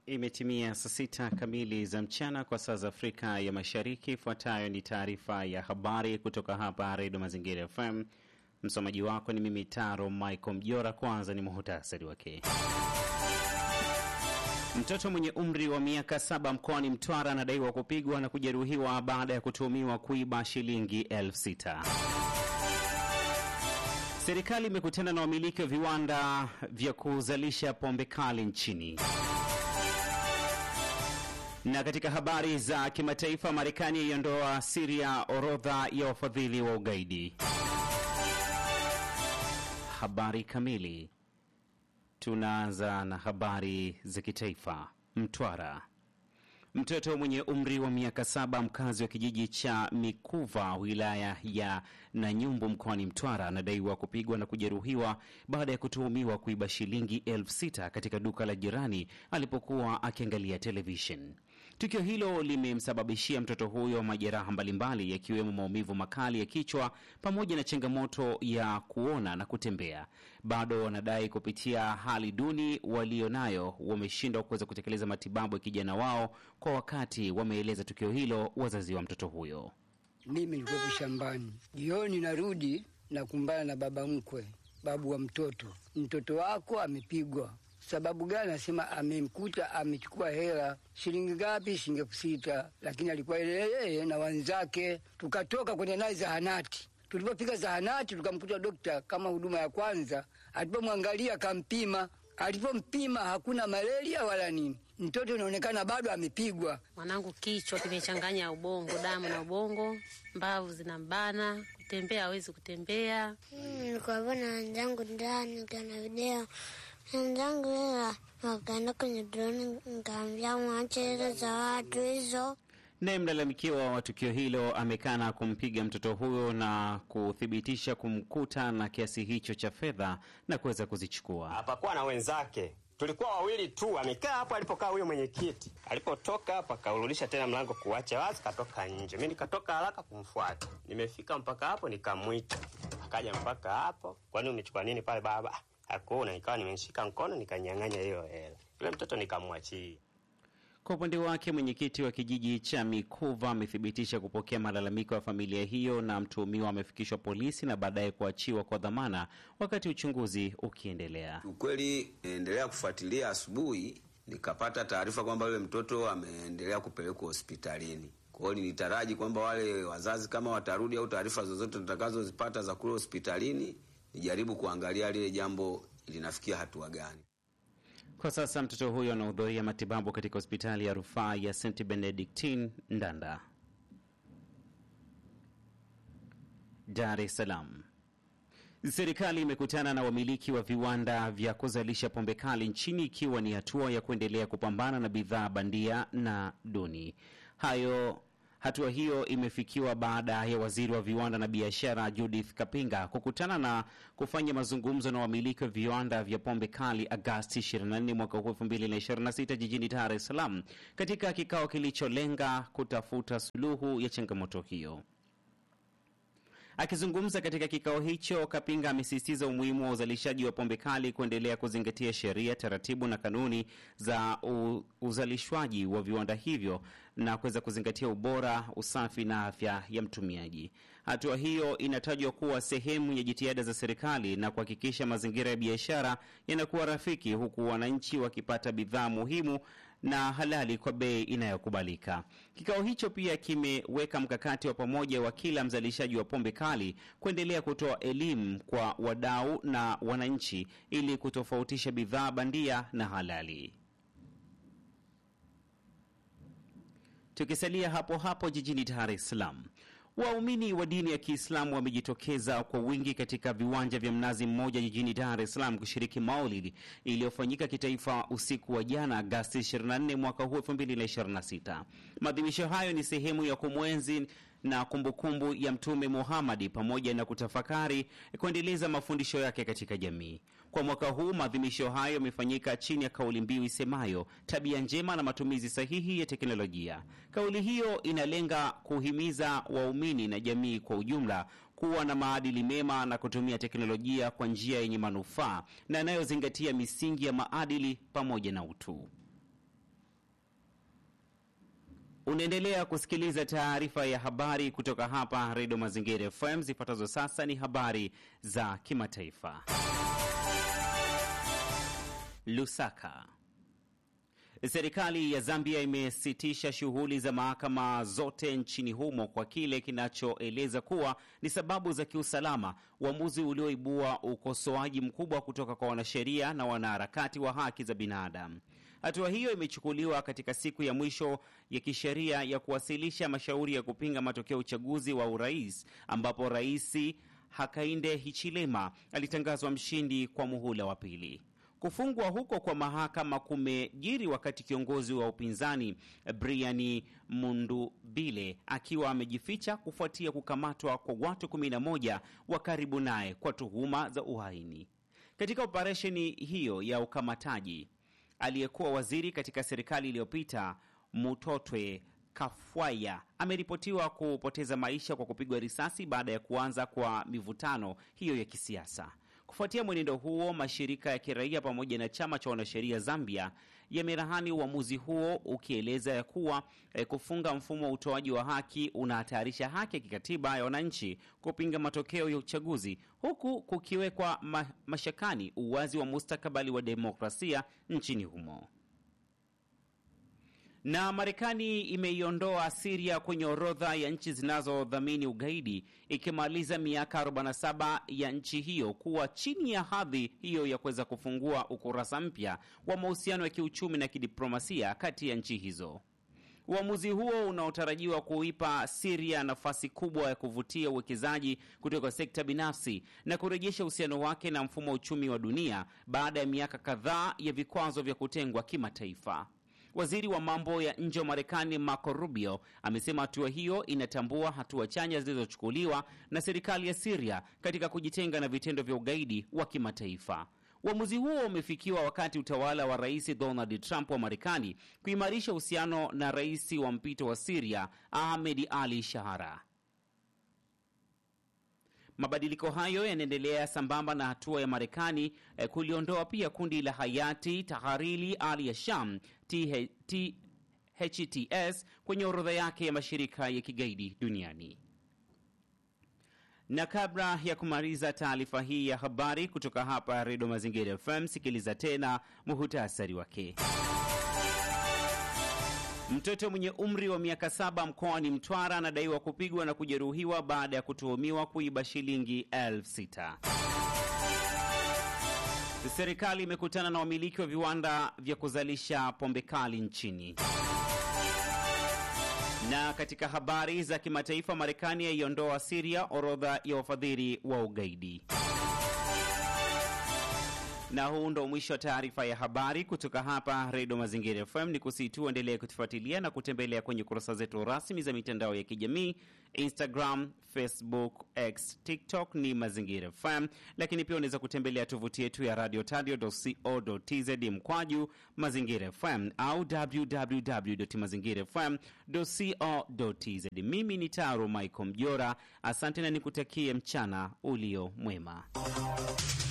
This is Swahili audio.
Imetimia saa sita kamili za mchana kwa saa za Afrika ya Mashariki. Ifuatayo ni taarifa ya habari kutoka hapa Redio Mazingira FM. Msomaji wako ni mimi Taro Michael Mjora. Kwanza ni muhutasari wake. Mtoto mwenye umri wa miaka saba mkoani Mtwara anadaiwa kupigwa na kujeruhiwa baada ya kutuhumiwa kuiba shilingi elfu sita. Serikali imekutana na wamiliki wa viwanda vya kuzalisha pombe kali nchini. Na katika habari za kimataifa, Marekani yaiondoa Siria orodha ya wafadhili wa ugaidi. Habari kamili. Tunaanza na habari za kitaifa. Mtwara, mtoto mwenye umri wa miaka saba mkazi wa kijiji cha Mikuva wilaya ya Nanyumbu mkoani Mtwara anadaiwa kupigwa na kujeruhiwa baada ya kutuhumiwa kuiba shilingi elfu sita katika duka la jirani alipokuwa akiangalia televishen. Tukio hilo limemsababishia mtoto huyo majeraha mbalimbali yakiwemo maumivu makali ya kichwa pamoja na changamoto ya kuona na kutembea. Bado wanadai kupitia hali duni walionayo wameshindwa kuweza kutekeleza matibabu ya kijana wao kwa wakati, wameeleza tukio hilo wazazi wa mtoto huyo. Mimi nilikuwa shambani, jioni narudi na kumbana na baba mkwe, babu wa mtoto, mtoto wako amepigwa sababu gani? Anasema amemkuta amechukua hela shilingi ngapi? Shilingi elfu sita, lakini alikuwa yeye na wenzake. Tukatoka kwenda naye zahanati. Tulipofika zahanati, tukamkuta dokta kama huduma ya kwanza. Alipomwangalia akampima, alipompima hakuna malaria wala nini. Mtoto inaonekana bado amepigwa. Mwanangu kichwa kimechanganya ubongo, damu na ubongo, mbavu zinambana, kutembea hawezi kutembea. Nilikuwa na wenzangu ndani kana video wenzangu ila wakaenda kwenye droni, nkaambia mwache hizo za watu hizo. Naye mlalamikiwa wa tukio hilo amekana kumpiga mtoto huyo na kuthibitisha kumkuta na kiasi hicho cha fedha na kuweza kuzichukua. Hapakuwa na wenzake, tulikuwa wawili tu. Amekaa hapo alipokaa huyo mwenyekiti. Alipotoka hapo akaurudisha tena mlango kuacha wazi, katoka nje. Mi nikatoka haraka kumfuata, nimefika mpaka hapo nikamwita, akaja mpaka hapo. Kwani umechukua nini pale baba? Hakuna. Nikawa nimeshika mkono nikanyang'anya hiyo hela, yule mtoto nikamwachia. Kwa upande wake mwenyekiti wa kijiji cha Mikuva amethibitisha kupokea malalamiko ya familia hiyo na mtuhumiwa amefikishwa polisi na baadaye kuachiwa kwa dhamana wakati uchunguzi ukiendelea. Ukweli endelea kufuatilia, asubuhi nikapata taarifa kwamba yule mtoto ameendelea kupelekwa hospitalini. Kwa hiyo nilitaraji kwamba wale wazazi kama watarudi au taarifa zozote tutakazozipata za kule hospitalini, nijaribu kuangalia lile jambo linafikia hatua gani. Kwa sasa mtoto huyo anahudhuria matibabu katika hospitali ya rufaa ya St Benedictine Ndanda. Dar es Salaam. Serikali imekutana na wamiliki wa viwanda vya kuzalisha pombe kali nchini ikiwa ni hatua ya kuendelea kupambana na bidhaa bandia na duni. Hayo Hatua hiyo imefikiwa baada ya waziri wa viwanda na biashara Judith Kapinga kukutana na kufanya mazungumzo na wamiliki wa viwanda vya pombe kali Agasti 24 mwaka huu 2026 jijini Dar es Salaam, katika kikao kilicholenga kutafuta suluhu ya changamoto hiyo. Akizungumza katika kikao hicho, Kapinga amesisitiza umuhimu wa uzalishaji wa pombe kali kuendelea kuzingatia sheria, taratibu na kanuni za uzalishwaji wa viwanda hivyo na kuweza kuzingatia ubora, usafi na afya ya mtumiaji. Hatua hiyo inatajwa kuwa sehemu ya jitihada za serikali na kuhakikisha mazingira ya biashara yanakuwa rafiki, huku wananchi wakipata bidhaa muhimu na halali kwa bei inayokubalika. Kikao hicho pia kimeweka mkakati wa pamoja wa kila mzalishaji wa pombe kali kuendelea kutoa elimu kwa wadau na wananchi ili kutofautisha bidhaa bandia na halali. Tukisalia hapo hapo jijini Dar es Salaam, waumini wa dini ya Kiislamu wamejitokeza kwa wingi katika viwanja vya Mnazi Mmoja jijini Dar es Salaam kushiriki maulidi iliyofanyika kitaifa usiku wa jana Agasti 24 mwaka huu 2026. Maadhimisho hayo ni sehemu ya kumwenzi na kumbukumbu kumbu ya Mtume Muhammadi pamoja na kutafakari kuendeleza mafundisho yake katika jamii. Kwa mwaka huu maadhimisho hayo yamefanyika chini ya kauli mbiu isemayo tabia njema na matumizi sahihi ya teknolojia. Kauli hiyo inalenga kuhimiza waumini na jamii kwa ujumla kuwa na maadili mema na kutumia teknolojia kwa njia yenye manufaa na inayozingatia misingi ya maadili pamoja na utu. Unaendelea kusikiliza taarifa ya habari kutoka hapa Redio Mazingira FM. Zifuatazo sasa ni habari za kimataifa. Lusaka. Serikali ya Zambia imesitisha shughuli za mahakama zote nchini humo kwa kile kinachoeleza kuwa ni sababu za kiusalama, uamuzi ulioibua ukosoaji mkubwa kutoka kwa wanasheria na wanaharakati wa haki za binadamu. Hatua hiyo imechukuliwa katika siku ya mwisho ya kisheria ya kuwasilisha mashauri ya kupinga matokeo ya uchaguzi wa urais ambapo Rais Hakainde Hichilema alitangazwa mshindi kwa muhula wa pili. Kufungwa huko kwa mahakama kumejiri wakati kiongozi wa upinzani Brian Mundubile akiwa amejificha kufuatia kukamatwa kwa watu 11 wa karibu naye kwa tuhuma za uhaini. Katika operesheni hiyo ya ukamataji, aliyekuwa waziri katika serikali iliyopita Mutotwe Kafwaya ameripotiwa kupoteza maisha kwa kupigwa risasi baada ya kuanza kwa mivutano hiyo ya kisiasa. Kufuatia mwenendo huo, mashirika ya kiraia pamoja na chama cha wanasheria Zambia yamerahani uamuzi huo ukieleza ya kuwa eh, kufunga mfumo wa utoaji wa haki unahatarisha haki ya kikatiba ya wananchi kupinga matokeo ya uchaguzi, huku kukiwekwa ma mashakani uwazi wa mustakabali wa demokrasia nchini humo na Marekani imeiondoa Siria kwenye orodha ya nchi zinazodhamini ugaidi ikimaliza miaka 47 ya nchi hiyo kuwa chini ya hadhi hiyo ya kuweza kufungua ukurasa mpya wa mahusiano ya kiuchumi na kidiplomasia kati ya nchi hizo. Uamuzi huo unaotarajiwa kuipa Siria nafasi kubwa ya kuvutia uwekezaji kutoka sekta binafsi na kurejesha uhusiano wake na mfumo wa uchumi wa dunia baada ya miaka kadhaa ya vikwazo vya kutengwa kimataifa. Waziri wa mambo ya nje wa Marekani Marco Rubio amesema hatua hiyo inatambua hatua chanya zilizochukuliwa na serikali ya Siria katika kujitenga na vitendo vya ugaidi wa kimataifa. Uamuzi huo umefikiwa wakati utawala wa Rais Donald Trump wa Marekani kuimarisha uhusiano na rais wa mpito wa Siria Ahmed Ali Shahara. Mabadiliko hayo yanaendelea sambamba na hatua ya Marekani eh, kuliondoa pia kundi la Hayati Tahariri al ya Sham THTS kwenye orodha yake ya mashirika ya kigaidi duniani. Na kabla ya kumaliza taarifa hii ya habari kutoka hapa Redio Mazingira FM, sikiliza tena muhutasari wake. Mtoto mwenye umri wa miaka saba mkoani Mtwara anadaiwa kupigwa na kujeruhiwa baada ya kutuhumiwa kuiba shilingi elfu sita. Serikali imekutana na wamiliki wa viwanda vya kuzalisha pombe kali nchini. Na katika habari za kimataifa, Marekani yaiondoa Siria orodha ya wafadhili wa ugaidi. Na huu ndo mwisho wa taarifa ya habari kutoka hapa Redio Mazingira FM. Ni kusitu endelee kutufuatilia na kutembelea kwenye kurasa zetu rasmi za mitandao ya kijamii Instagram, Facebook, X, TikTok ni Mazingira FM, lakini pia unaweza kutembelea tovuti yetu ya radio tadio.co.tz mkwaju Mazingira FM au www.mazingirafm.co.tz. Mimi ni Taro Michael Mjora, asante na nikutakie mchana ulio mwema.